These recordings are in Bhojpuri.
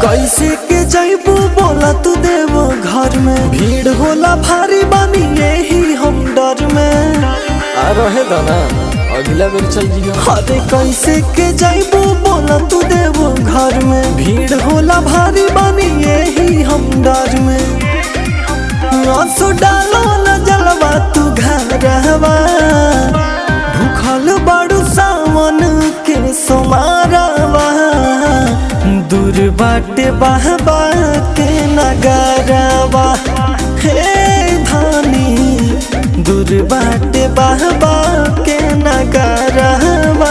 कैसे के जैबू बोला तू देव घर में भीड़ होला भारी बानी यही हम डर में आ रहे दाना अगला बेर चल जियो अरे कैसे के जैबू बोला तू देव घर में भीड़ होला भारी बानी यही हम डर में आंसू डालो न जलवा तू घरवा भूखल बड़ू सावन के सोमारवा दूर बाटे बहबा के नगरवा हे धानी दूर बाटे बहबा के नगरवा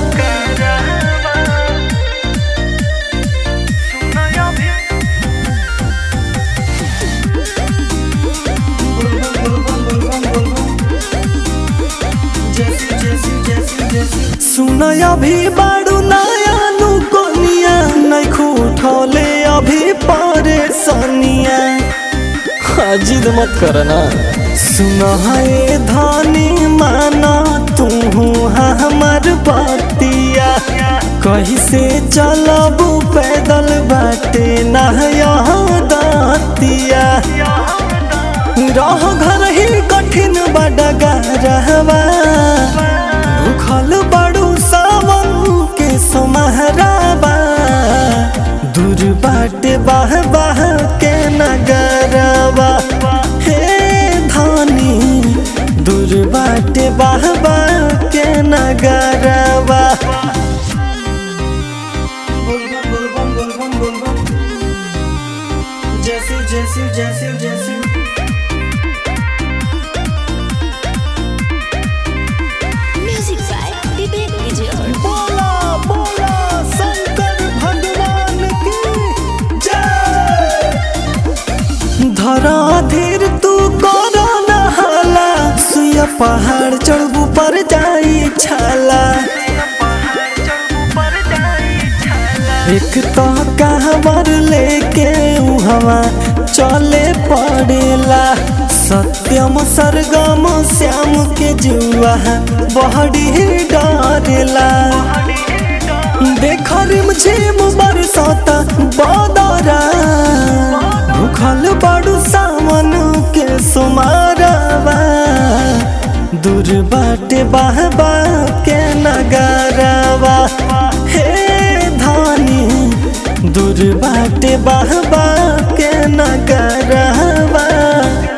सुनय अभी बाड़ू नया नु कोनिया नहीं खूठले अभी परेशानिया जिद मत कर ना सुन है धनी माना तू हमर बतिया कहीं से चलबू पैदल बाटे नया दतिया रह घर ही कठिन बडगा रहवा भूखल बड़ू सावन के सोमहराबा दूर बाटे बाह बाह के नगरवा हे धानी दूर बाटे बाह बाह के नगरवा जैसी जैसी जैसी जैसी Music by Vivek Vijay. बोला बोला शंकर भगवान की जय धरा धीर तू करो नहाला सुया पहाड़ चढ़बू पर जाई छाला एक तो कहवर लेके हवा चले पड़ेला सत्यम सरगम श्याम के जुआ बहड़ी डरेला देख रिम झिम बरसाता बदरा भूखल बड़ू सावन के सुमारवा दूर बाटे बाहबा के नगरवा हे धानी दूर बाटे बाहबा के नगरवा